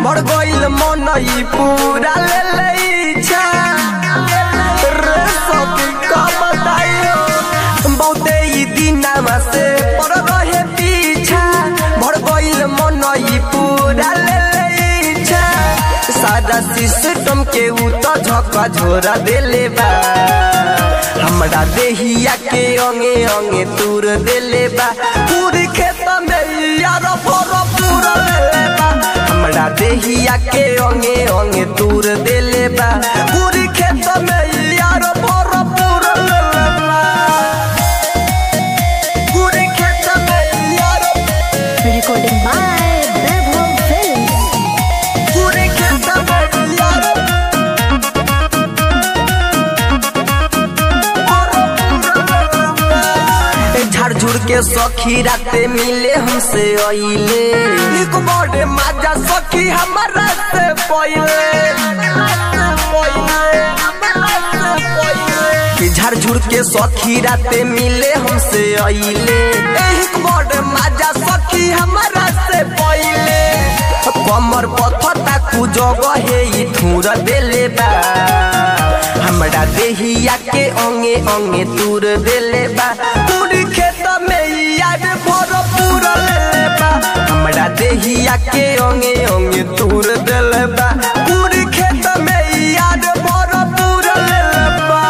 बढ़ गइल मन ई पूरा ले ले इच्छा रे सखी का बताइयो बहुते ई दिनमा से पड़ रहे पीछा बढ़ गइल मन ई पूरा ले ले इच्छा सारा सिस्टम के उ तो झका झोरा देले बा हमरा देहिया के अंगे अंगे तूर देले बा पूरी खेत में यार फोर पूरा लेले बा हमरा देहिया के अंगे अंगे तूर देले बा पूरी खेत में यार फोर पूरा लेले बा पूरी खेत में यार Recording by Vaibhav Films. पूरी खेत में यार झाड़ झुड़ के सखी राते मिले हमसे अइले एक बड़े माजा सखी हमारा से पहिले कि झाड़ झुड़ के सखी राते मिले हमसे अइले एक बड़े माजा सखी हमारा से पहिले कमर पथता कु जगह हे ई ठूर देले बा हमरा देहिया के अंगे अंगे तूर देले बा पूरी खेत में याद भर पूरा लेले बा हमरा देहिया के अंगे अंगे तूर देले बा पूरी खेत में याद भर पूरा लेले बा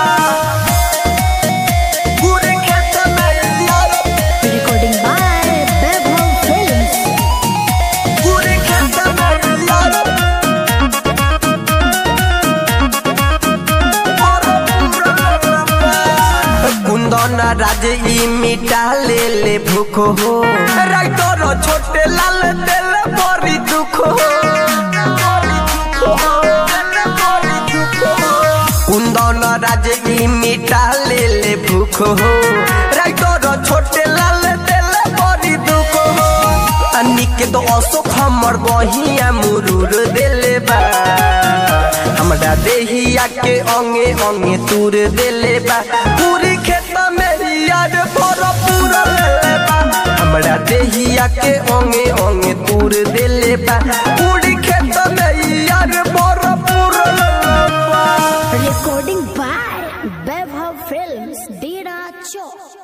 पूरी खेत में याद Recording by Vaibhav Films. पूरी खेत में याद कुंदन राज ई मिटा ले ले भूख हो राइटर छोटे लाल दिल बड़ी दुख हो कुंदन राज ई मिटा ले ले भूख हो राइटर छोटे लाल दिल बड़ी दुख हो अनिक तो अशोक हमर बहिया मुरूर देले बा हमरा देहिया के अंगे अंगे तूर देले बा पूरी खेत में याद भर पूरा लेले बा हमरा देहिया के अंगे अंगे तूर देले बा पूरी खेत में याद भर पूरा लेले बा Recording by Vaibhav Films. Dera Chowk.